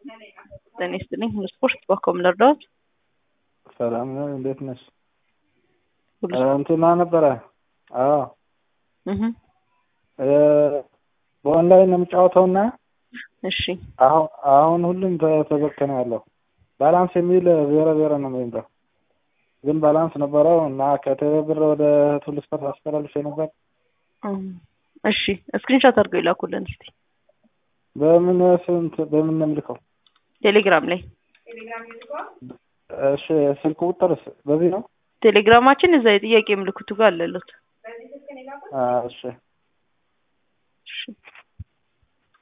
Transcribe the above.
ጤና ይስጥልኝ። ሁሉ ስፖርት በኮም ልርዳዎት? ሰላም ነው። እንዴት ነሽ? ሁሉ እንትና ነበረ። አዎ እህ በኦንላይን ነው የምጫወተውና እሺ አሁን አሁን ሁሉም ተዘግቶ ነው ያለው። ባላንስ የሚል ዜሮ ዜሮ ነው የሚለው ግን ባላንስ ነበረው እና ከቴሌ ብር ወደ ሁሉ ስፖርት አስተላልፌ ነበር። እም፣ እሺ ስክሪንሾት አድርገው ይላኩልን እስቲ በምን ስንት በምን ነው የምልከው? ቴሌግራም ላይ እሺ ስልክ ቁጥርስ በዚህ ነው? ቴሌግራማችን እዛ የጥያቄ ምልክቱ ጋር አለሉት። አ፣ እሺ እሺ